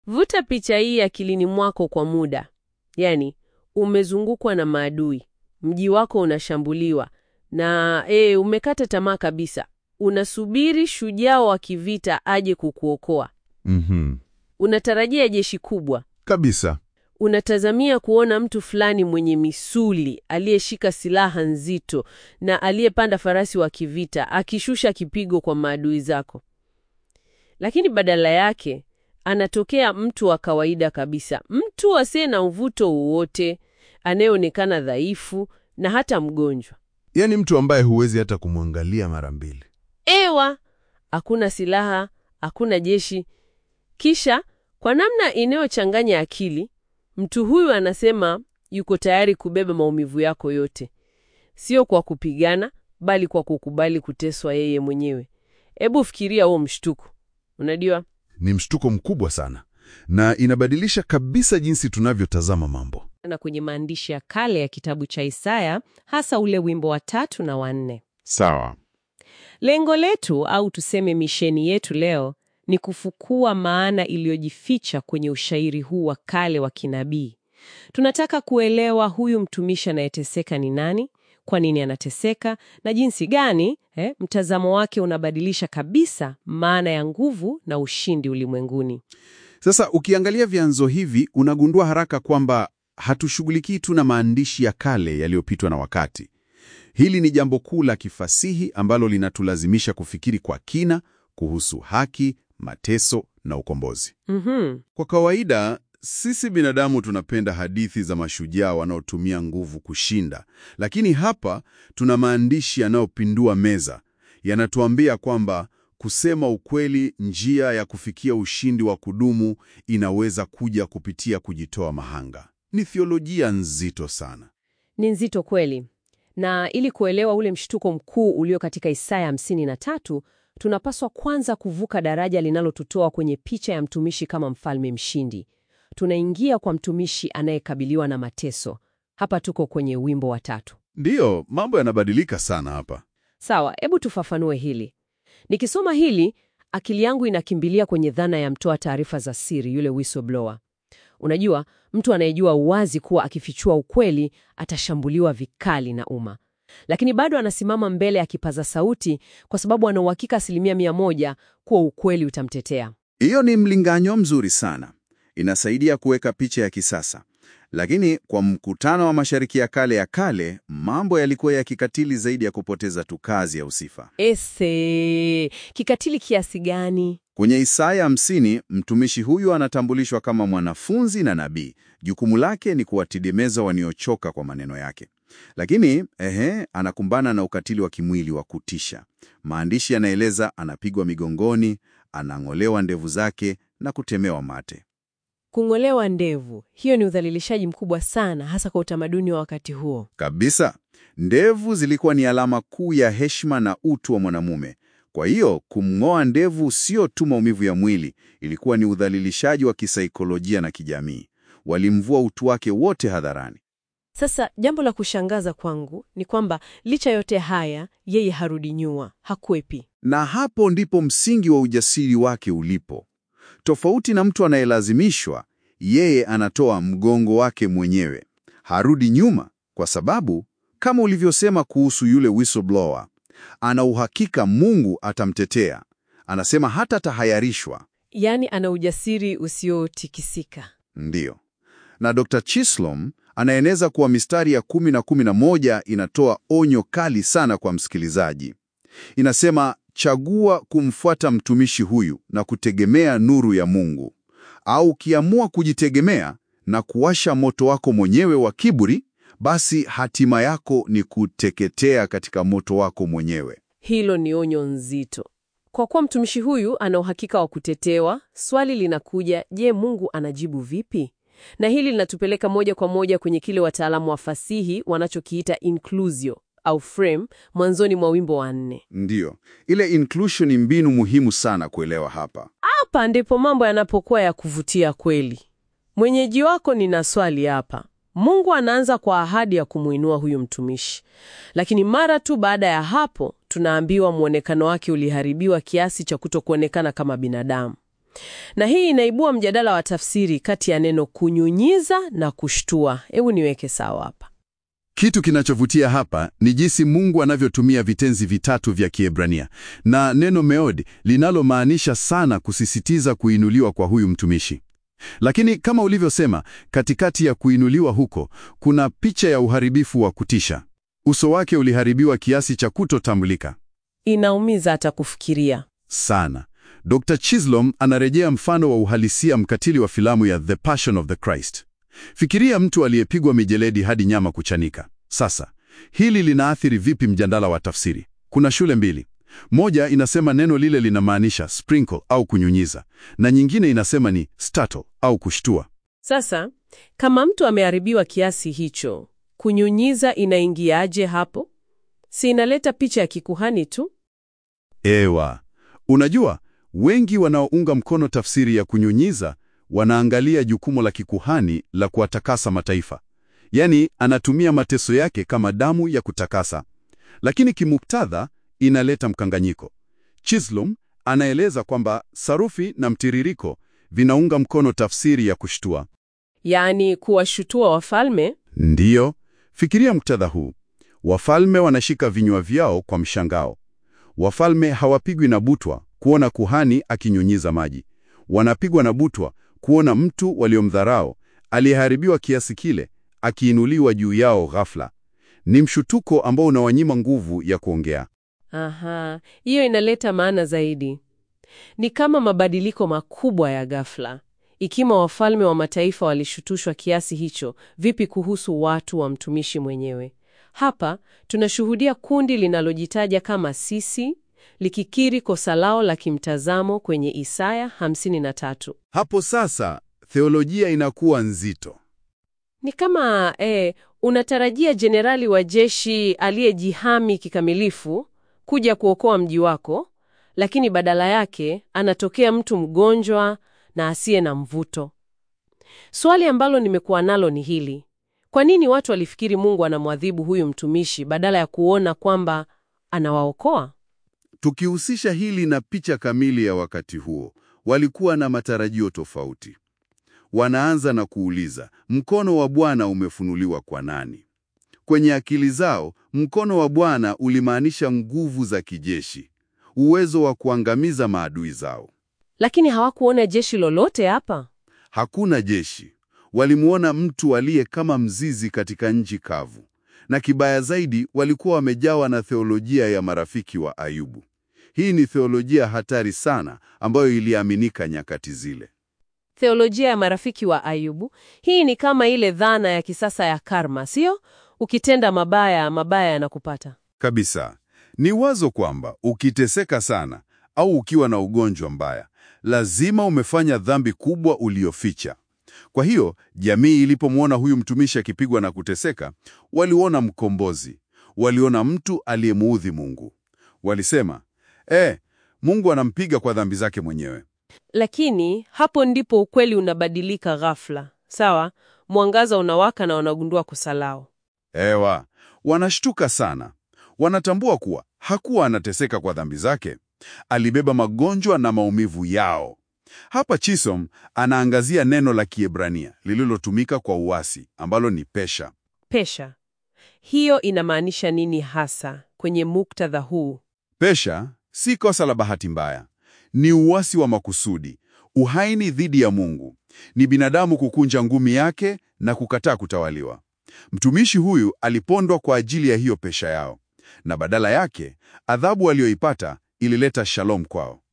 Vuta picha hii akilini mwako kwa muda, yaani umezungukwa na maadui, mji wako unashambuliwa na e, umekata tamaa kabisa. Unasubiri shujaa wa kivita aje kukuokoa. Mhm. Unatarajia jeshi kubwa, Kabisa. unatazamia kuona mtu fulani mwenye misuli aliyeshika silaha nzito na aliyepanda farasi wa kivita akishusha kipigo kwa maadui zako, lakini badala yake anatokea mtu wa kawaida kabisa, mtu asiye na mvuto wowote, anayeonekana dhaifu na hata mgonjwa. Yaani mtu ambaye huwezi hata kumwangalia mara mbili. Ewa, hakuna silaha, hakuna jeshi. Kisha kwa namna inayochanganya akili, mtu huyu anasema yuko tayari kubeba maumivu yako yote, sio kwa kupigana, bali kwa kukubali kuteswa yeye mwenyewe. Hebu fikiria huo mshtuko. Unajua, Ni mshtuko mkubwa sana, na inabadilisha kabisa jinsi tunavyotazama mambo. na kwenye maandishi ya kale ya kitabu cha Isaya, hasa ule wimbo wa tatu na wa nne. Sawa. Lengo letu au tuseme misheni yetu leo ni kufukua maana iliyojificha kwenye ushairi huu wa kale wa kinabii. Tunataka kuelewa huyu mtumishi anayeteseka ni nani, kwa nini anateseka, na jinsi gani eh, mtazamo wake unabadilisha kabisa maana ya nguvu na ushindi ulimwenguni. Sasa ukiangalia vyanzo hivi unagundua haraka kwamba hatushughulikii tu na maandishi ya kale yaliyopitwa na wakati. Hili ni jambo kuu la kifasihi ambalo linatulazimisha kufikiri kwa kina kuhusu haki, mateso na ukombozi. Mhm. Kwa kawaida, sisi binadamu tunapenda hadithi za mashujaa wanaotumia nguvu kushinda, lakini hapa tuna maandishi yanayopindua meza. Yanatuambia kwamba kusema ukweli, njia ya kufikia ushindi wa kudumu inaweza kuja kupitia kujitoa mahanga. Ni thiolojia nzito sana. Ni nzito kweli. Na ili kuelewa ule mshtuko mkuu ulio katika Isaya hamsini na tatu, tunapaswa kwanza kuvuka daraja linalotutoa kwenye picha ya mtumishi kama mfalme mshindi. Tunaingia kwa mtumishi anayekabiliwa na mateso. Hapa tuko kwenye wimbo wa tatu. Ndiyo, mambo yanabadilika sana hapa. Sawa, hebu tufafanue hili. Nikisoma hili, akili yangu inakimbilia kwenye dhana ya mtoa taarifa za siri, yule whistleblower. Unajua, mtu anayejua uwazi kuwa akifichua ukweli atashambuliwa vikali na umma, lakini bado anasimama mbele ya kipaza sauti kwa sababu ana uhakika asilimia mia moja kuwa ukweli utamtetea. Hiyo ni mlinganyo mzuri sana, inasaidia kuweka picha ya kisasa. Lakini kwa mkutano wa Mashariki ya Kale ya kale, mambo yalikuwa ya kikatili zaidi ya kupoteza tu kazi ya usifa. Ese, kikatili kiasi gani? Kwenye Isaya 50, mtumishi huyu anatambulishwa kama mwanafunzi na nabii. Jukumu lake ni kuwatidemeza waliochoka kwa maneno yake. Lakini ehe, anakumbana na ukatili wa kimwili wa kutisha. Maandishi yanaeleza anapigwa migongoni, anang'olewa ndevu zake na kutemewa mate. Kung'olewa ndevu, hiyo ni udhalilishaji mkubwa sana, hasa kwa utamaduni wa wakati huo. Kabisa. Ndevu zilikuwa ni alama kuu ya heshima na utu wa mwanamume. Kwa hiyo kumng'oa ndevu sio tu maumivu ya mwili, ilikuwa ni udhalilishaji wa kisaikolojia na kijamii. Walimvua utu wake wote hadharani. Sasa jambo la kushangaza kwangu ni kwamba licha yote haya, yeye harudi nyuma, hakwepi. Na hapo ndipo msingi wa ujasiri wake ulipo. Tofauti na mtu anayelazimishwa, yeye anatoa mgongo wake mwenyewe. Harudi nyuma kwa sababu kama ulivyosema kuhusu yule whistleblower, ana uhakika Mungu atamtetea. Anasema hata tahayarishwa. Yaani ana ujasiri usiotikisika. Ndiyo. Na Dr. Chislom anaeneza kuwa mistari ya kumi na kumi na moja inatoa onyo kali sana kwa msikilizaji. Inasema, chagua kumfuata mtumishi huyu na kutegemea nuru ya Mungu, au ukiamua kujitegemea na kuwasha moto wako mwenyewe wa kiburi, basi hatima yako ni kuteketea katika moto wako mwenyewe. Hilo ni onyo nzito. Kwa kuwa mtumishi huyu ana uhakika wa kutetewa, swali linakuja, je, Mungu anajibu vipi? Na hili linatupeleka moja kwa moja kwenye kile wataalamu wa fasihi wanachokiita inclusio au frame mwanzoni mwa wimbo wa nne. Ndiyo, ile inclusion ni mbinu muhimu sana kuelewa hapa. Hapa ndipo mambo yanapokuwa ya kuvutia kweli. Mwenyeji wako, nina swali hapa. Mungu anaanza kwa ahadi ya kumwinua huyu mtumishi, lakini mara tu baada ya hapo tunaambiwa mwonekano wake uliharibiwa kiasi cha kutokuonekana kama binadamu. Na hii inaibua mjadala wa tafsiri kati ya neno kunyunyiza na kushtua. Hebu niweke sawa hapa. Kitu kinachovutia hapa ni jinsi Mungu anavyotumia vitenzi vitatu vya Kiebrania na neno meod linalomaanisha sana kusisitiza kuinuliwa kwa huyu mtumishi. Lakini kama ulivyosema, katikati ya kuinuliwa huko kuna picha ya uharibifu wa kutisha. Uso wake uliharibiwa kiasi cha kutotambulika Inaumiza hata kufikiria. sana. Dr. Chislom anarejea mfano wa uhalisia mkatili wa filamu ya The Passion of the Christ. Fikiria mtu aliyepigwa mijeledi hadi nyama kuchanika. Sasa, hili linaathiri vipi mjadala wa tafsiri? Kuna shule mbili. Moja inasema neno lile linamaanisha sprinkle au kunyunyiza, na nyingine inasema ni startle au kushtua. Sasa, kama mtu ameharibiwa kiasi hicho, kunyunyiza inaingiaje hapo? Si inaleta picha ya kikuhani tu? Ewa, unajua wengi wanaounga mkono tafsiri ya kunyunyiza wanaangalia jukumu la kikuhani la kuwatakasa mataifa, yaani anatumia mateso yake kama damu ya kutakasa, lakini kimuktadha inaleta mkanganyiko. Chislom anaeleza kwamba sarufi na mtiririko vinaunga mkono tafsiri ya kushtua. Yaani kuwashutua wafalme? Ndiyo, fikiria muktadha huu. Wafalme wanashika vinywa vyao kwa mshangao. Wafalme hawapigwi na butwa kuona kuhani akinyunyiza maji. Wanapigwa na butwa kuona mtu waliomdharau aliyeharibiwa kiasi kile akiinuliwa juu yao ghafla. Ni mshutuko ambao unawanyima nguvu ya kuongea. Aha, hiyo inaleta maana zaidi. Ni kama mabadiliko makubwa ya ghafla. Ikiwa wafalme wa mataifa walishutushwa kiasi hicho, vipi kuhusu watu wa mtumishi mwenyewe? Hapa tunashuhudia kundi linalojitaja kama sisi likikiri kosa lao la kimtazamo kwenye Isaya 53. Hapo sasa theolojia inakuwa nzito. Ni kama eh, unatarajia jenerali wa jeshi aliyejihami kikamilifu kuja kuokoa mji wako, lakini badala yake anatokea mtu mgonjwa na asiye na mvuto. Swali ambalo nimekuwa nalo ni hili: kwa nini watu walifikiri Mungu anamwadhibu huyu mtumishi badala ya kuona kwamba anawaokoa? Tukihusisha hili na picha kamili ya wakati huo, walikuwa na matarajio tofauti. Wanaanza na kuuliza, mkono wa Bwana umefunuliwa kwa nani? Kwenye akili zao, mkono wa Bwana ulimaanisha nguvu za kijeshi, uwezo wa kuangamiza maadui zao. Lakini hawakuona jeshi lolote hapa. Hakuna jeshi. Walimuona mtu aliye kama mzizi katika nchi kavu, na kibaya zaidi, walikuwa wamejawa na theolojia ya marafiki wa Ayubu. Hii ni theolojia hatari sana ambayo iliaminika nyakati zile. Theolojia ya marafiki wa Ayubu. Hii ni kama ile dhana ya kisasa ya karma, sio? Ukitenda mabaya, mabaya yanakupata. Kabisa. Ni wazo kwamba ukiteseka sana au ukiwa na ugonjwa mbaya, lazima umefanya dhambi kubwa ulioficha. Kwa hiyo, jamii ilipomwona huyu mtumishi akipigwa na kuteseka, waliona mkombozi, waliona mtu aliyemuudhi Mungu. Walisema, eh, Mungu anampiga kwa dhambi zake mwenyewe. Lakini hapo ndipo ukweli unabadilika ghafla. Sawa, mwangaza unawaka na wanagundua kosa lao. Ewa, wanashtuka sana. Wanatambua kuwa hakuwa anateseka kwa dhambi zake, alibeba magonjwa na maumivu yao. Hapa Chisom anaangazia neno la Kiebrania lililotumika kwa uasi ambalo ni pesha. Pesha, hiyo inamaanisha nini hasa kwenye muktadha huu? Pesha si kosa la bahati mbaya, ni uasi wa makusudi, uhaini dhidi ya Mungu. Ni binadamu kukunja ngumi yake na kukataa kutawaliwa. Mtumishi huyu alipondwa kwa ajili ya hiyo pesha yao, na badala yake adhabu aliyoipata ilileta shalom kwao.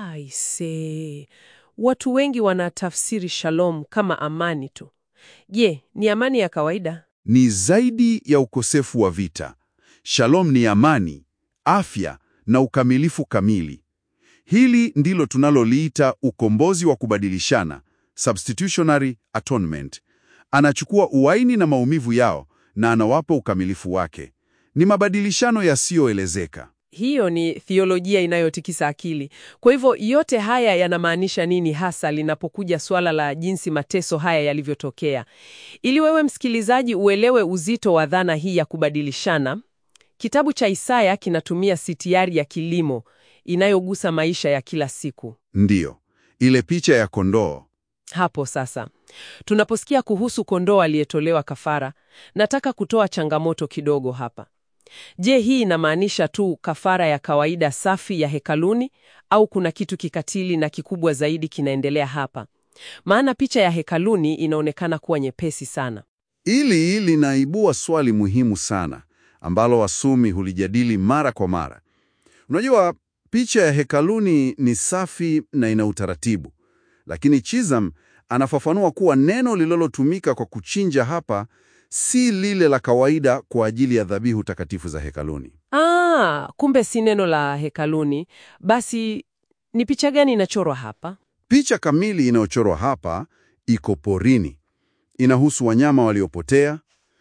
Aise, watu wengi wanatafsiri shalom kama amani tu. Je, ni amani ya kawaida? Ni zaidi ya ukosefu wa vita. Shalom ni amani, afya na ukamilifu kamili. Hili ndilo tunaloliita ukombozi wa kubadilishana, substitutionary atonement. Anachukua uwaini na maumivu yao na anawapa ukamilifu wake. Ni mabadilishano yasiyoelezeka. Hiyo ni thiolojia inayotikisa akili. Kwa hivyo yote haya yanamaanisha nini hasa linapokuja suala la jinsi mateso haya yalivyotokea? Ili wewe msikilizaji uelewe uzito wa dhana hii ya kubadilishana, kitabu cha Isaya kinatumia sitiari ya kilimo inayogusa maisha ya kila siku. Ndiyo, ile picha ya kondoo. Hapo sasa, tunaposikia kuhusu kondoo aliyetolewa kafara, nataka kutoa changamoto kidogo hapa. Je, hii inamaanisha tu kafara ya kawaida safi ya hekaluni au kuna kitu kikatili na kikubwa zaidi kinaendelea hapa? Maana picha ya hekaluni inaonekana kuwa nyepesi sana. Hili linaibua swali muhimu sana ambalo wasomi hulijadili mara kwa mara. Unajua, picha ya hekaluni ni safi na ina utaratibu, lakini Chisholm anafafanua kuwa neno lililotumika kwa kuchinja hapa si lile la kawaida kwa ajili ya dhabihu takatifu za hekaluni. Ah, kumbe si neno la hekaluni. Basi ni picha gani inachorwa hapa? Picha kamili inayochorwa hapa iko porini. Inahusu wanyama waliopotea.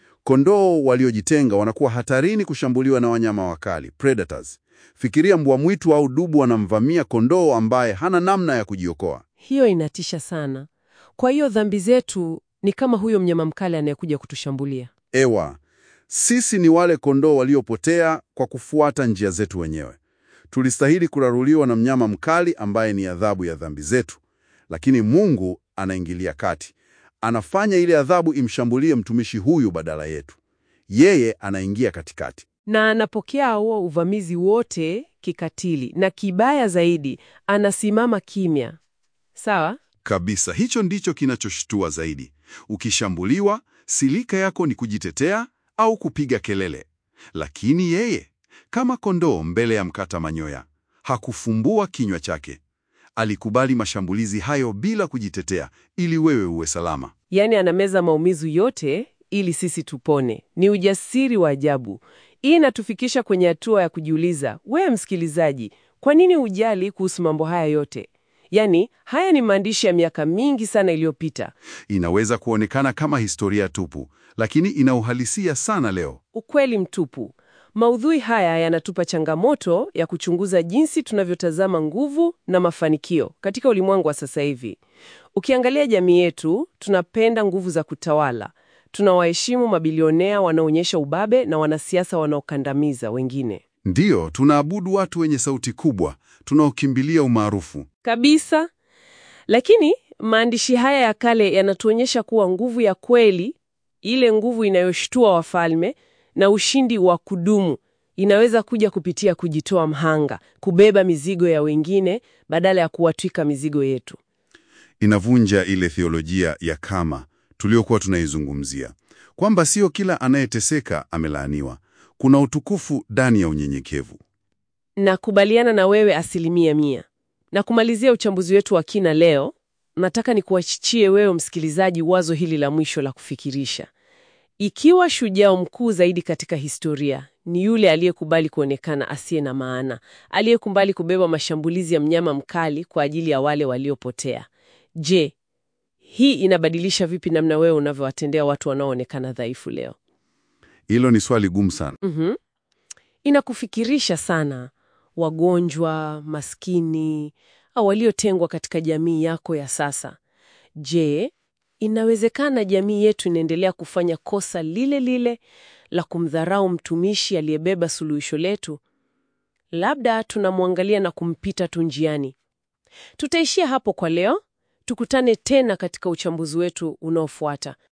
Kondoo waliojitenga wanakuwa hatarini kushambuliwa na wanyama wakali, predators. Fikiria mbwa mwitu au dubu anamvamia kondoo ambaye hana namna ya kujiokoa. Hiyo inatisha sana. Kwa hiyo dhambi zetu ni kama huyo mnyama mkali anayekuja kutushambulia. Ewa, sisi ni wale kondoo waliopotea kwa kufuata njia zetu wenyewe. Tulistahili kuraruliwa na mnyama mkali ambaye ni adhabu ya dhambi zetu, lakini Mungu anaingilia kati, anafanya ile adhabu imshambulie mtumishi huyu badala yetu. Yeye anaingia katikati. Na anapokea huo uvamizi wote kikatili, na kibaya zaidi, anasimama kimya. Sawa? Kabisa, hicho ndicho kinachoshtua zaidi. Ukishambuliwa, silika yako ni kujitetea au kupiga kelele, lakini yeye kama kondoo mbele ya mkata manyoya hakufumbua kinywa chake. Alikubali mashambulizi hayo bila kujitetea, ili wewe uwe salama. Yaani anameza maumivu yote ili sisi tupone. Ni ujasiri wa ajabu. Hii inatufikisha kwenye hatua ya kujiuliza, wewe msikilizaji, kwa nini hujali kuhusu mambo haya yote? Yaani, haya ni maandishi ya miaka mingi sana iliyopita. Inaweza kuonekana kama historia tupu, lakini ina uhalisia sana leo. Ukweli mtupu. Maudhui haya yanatupa changamoto ya kuchunguza jinsi tunavyotazama nguvu na mafanikio katika ulimwengu wa sasa hivi. Ukiangalia jamii yetu, tunapenda nguvu za kutawala. Tunawaheshimu mabilionea wanaoonyesha ubabe na wanasiasa wanaokandamiza wengine. Ndiyo, tunaabudu watu wenye sauti kubwa, tunaokimbilia umaarufu. Kabisa. Lakini maandishi haya ya kale yanatuonyesha kuwa nguvu ya kweli, ile nguvu inayoshtua wafalme na ushindi wa kudumu, inaweza kuja kupitia kujitoa mhanga, kubeba mizigo ya wengine badala ya kuwatwika mizigo yetu. Inavunja ile theolojia ya kama tuliokuwa tunaizungumzia, kwamba sio kila anayeteseka amelaaniwa. Kuna utukufu ndani ya unyenyekevu. Nakubaliana na wewe asilimia mia. Na kumalizia uchambuzi wetu wa kina leo, nataka nikuachichie wewe msikilizaji wazo hili la mwisho la kufikirisha. Ikiwa shujaa mkuu zaidi katika historia ni yule aliyekubali kuonekana asiye na maana, aliyekubali kubeba mashambulizi ya mnyama mkali kwa ajili ya wale waliopotea, je, hii inabadilisha vipi namna wewe unavyowatendea watu wanaoonekana dhaifu leo? Hilo ni swali gumu sana. Mhm. Inakufikirisha sana, wagonjwa, maskini au waliotengwa katika jamii yako ya sasa. Je, inawezekana jamii yetu inaendelea kufanya kosa lile lile la kumdharau mtumishi aliyebeba suluhisho letu? Labda tunamwangalia na kumpita tu njiani. Tutaishia hapo kwa leo. Tukutane tena katika uchambuzi wetu unaofuata.